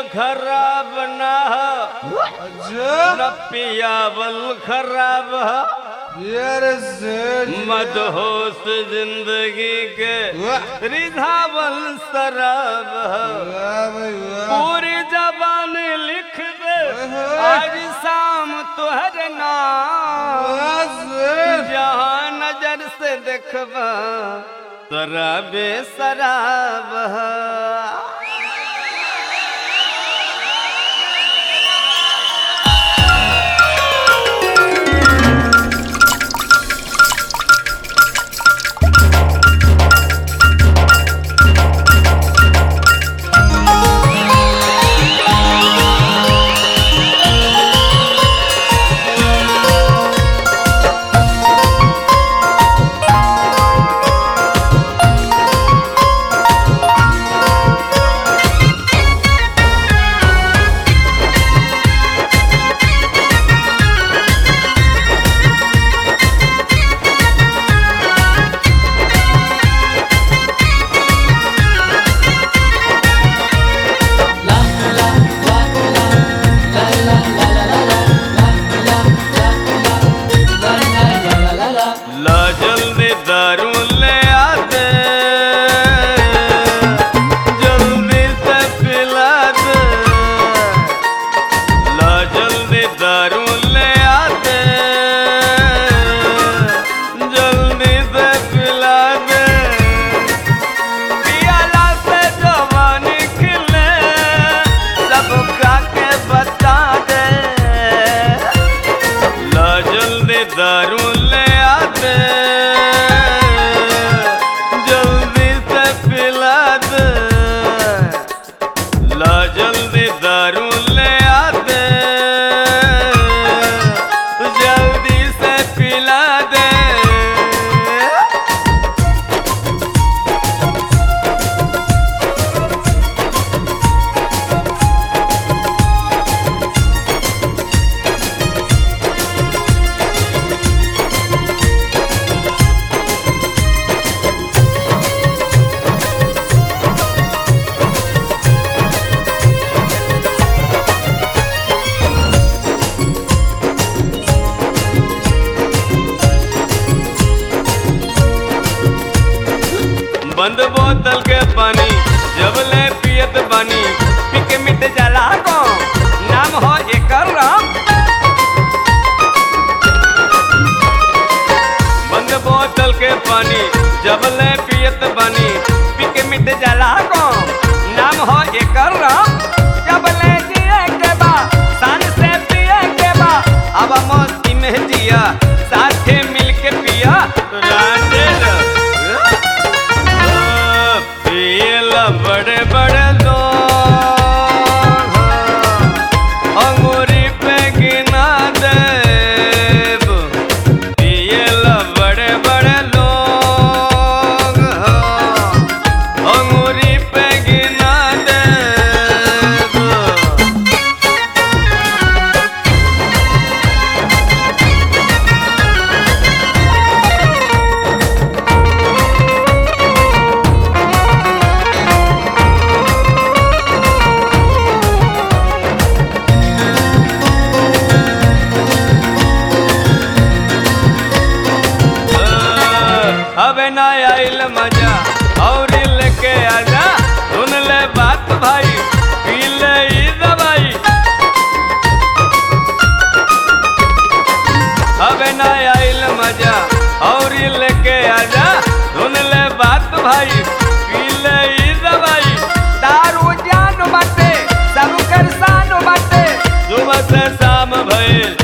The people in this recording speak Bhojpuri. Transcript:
खराब ना ह अच्छा न पियावल खराब ह यार सेठ मदहोश जिंदगी के वाह रिझावल शराब ह वाह भाई वाह पूरी जबान लिख दे आज शाम तुहर नाम वाह सेठ जहाँ नजर से देखबा शराबे शराब ह। ला जल्दी दारू ले आते जल्दी से पिला दे ला जल्दी दारू ले आते जल्दी से पिला दे पियाला से जवानी खिले सबका के बता दे ला जल्दी दारू ले आते जल्दी से पिला दे ला जल्दी दारू ले आते जल्दी से पिला दे बंद बोतल के पानी जब ले पियत बानी पी के मिट जाला को नाम हो एकर राम बंद बोतल के पानी जब ले पियत बानी पी के मिट जाला को नाम हो एकर राम जब ले जिए के बा शान से पिए के बा अब मस्ती में जिया साथे मिल के पिया रांडे पियला बड़े बड़े लोग अंगूरी पे गिना देब पियला बड़े बड़े लोग अंगूरी पे गिना देब अबे ना आइल मजा और लेके आजा सुन ले बात भाई पी ले ई दवाई अबे ना आइल मजा और लेके आजा सुन ले बात भाई पी ले ई दवाई दारू जान बाटे सब कर सान बाटे सुबह से शाम भइल